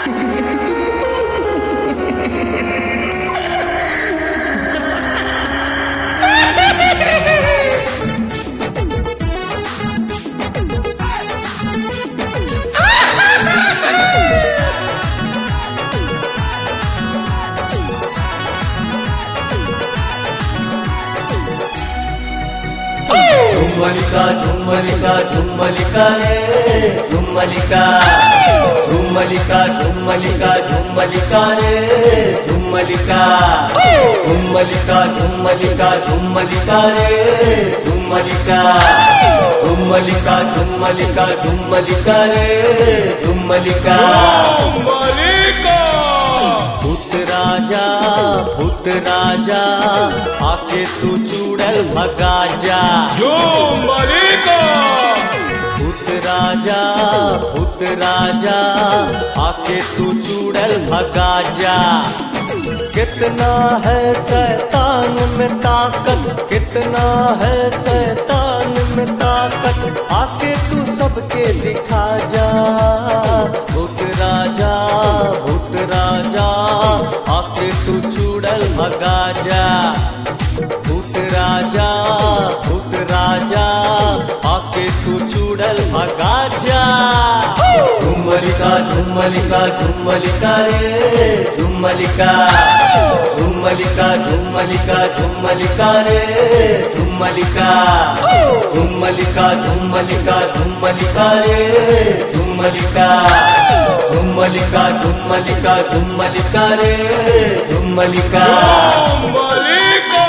झुम्मलिका झुम्मलिका झुम्मलिका रे झुम्मलिका झुम्मलिका झुम्मलिका झुम्मलिका रे झुम्मलिका झुम्मलिका झुम्मलिका झुम्मलिका रे झुम्मलिका झुम्मलिका झुम्मलिका झुम्मलिका रे झुम्मलिका मलिका भूत राजा भूत राजा आके तू चूड़ल भगा जा जो मलिका भूत राजा भूत राजा आके तू चूड़ल भगा जा कितना है शैतान में ताकत कितना है शैतान में ताकत आके तू सबके दिखा जा भूत राजा भूत राजा आके तू चूड़ल भगा जा भूत राजा भूत राजा आके तू चूड़ल भगा जा झुम्मलिका झुम्मलिका झुम्मलिका रे झुम्मलिका झुम्मलिका झुम्मलिका झुम्मलिका रे झुम्मलिका झुम्मलिका झुम्मलिका झुम्मलिका रे झुम्मलिका झुम्मलिका झुम्मलिका झुम्मलिका रे झुम्मलिका मलिका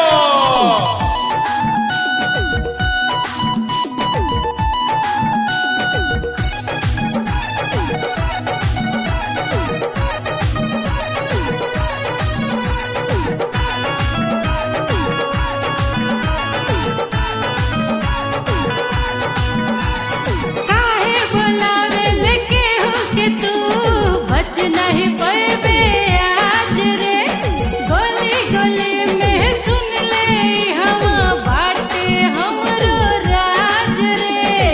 काहे बोलावेल केहू के तू बच नहीं पैबे आज रे गोली गोली में सुन ले हम बाटे हमरो राज रे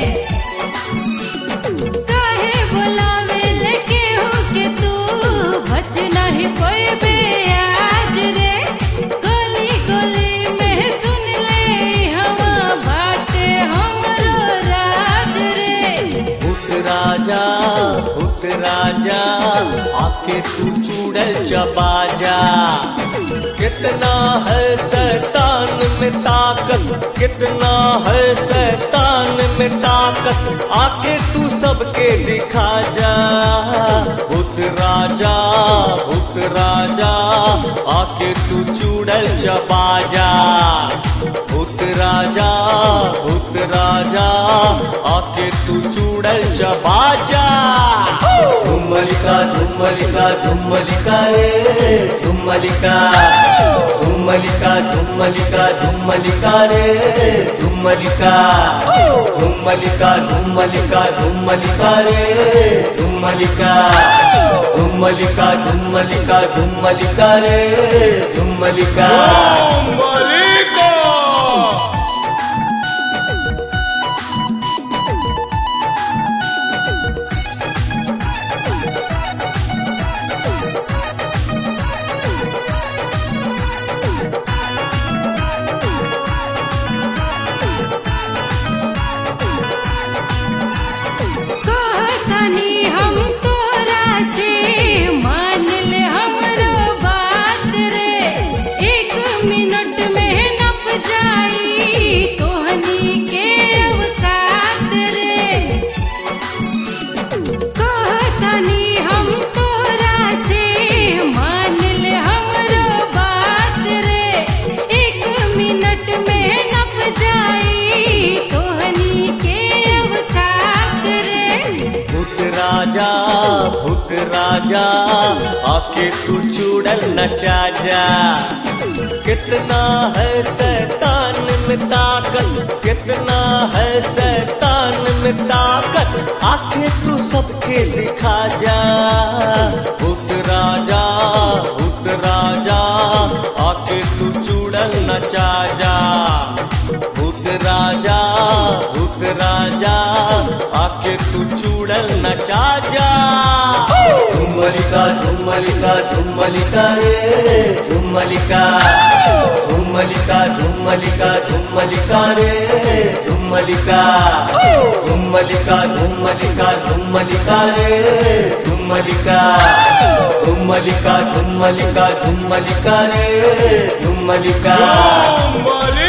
काहे बोलावेल केहू के तू बच नहीं पैबे आज रे गोली गोली में सुन ले हम बाटे हमरो राज रे भूत राजा भूत राजा आके तू चूड़ल चबा जा कितना है शैतान में ताकत कितना है शैतान में ताकत आके तू सबके दिखा जा भूत राजा भूत राजा आके तू चूड़ल चबा जा भूत राजा भूत राजा आके तू चूड़ल चबा जा झुम्मलिका झुम्मलिका झुम्मलिका रे झुम्मलिका झुम्मलिका झुम्मलिका झुम्मलिका रे झुम्मलिका झुम्मलिका झुम्मलिका झुम्मलिका रे झुम्मलिका झुम्मलिका झुम्मलिका झुम्मलिका रे झुम्मलिका मलिका कहतनी हम तोरा से मान ले हमरो बात रे एक मिनट में नप जाई तोहनी के अवकात रे कहतनी हम तोरा से मान ले हमरो बात रे एक मिनट में नप जाई तोहनी के अवकात रे भूत राजा भूत राजा आके तू चूड़ल नचा जा कितना है शैतान में ताकत कितना है शैतान में ताकत आके तू सबके दिखा जा भूत राजा भूत राजा आके तू चूड़ल नचा जा भूत राजा भूत राजा आके तू चूड़ल नचा जा झुम्मलिका झुम्मलिका झुम्मलिका रे झुम्मलिका झुम्मलिका झुम्मलिका झुम्मलिका रे झुम्मलिका झुम्मलिका झुम्मलिका झुम्मलिका रे झुम्मलिका झुम्मलिका झुम्मलिका झुम्मलिका रे झुम्मलिका झुम्मलिका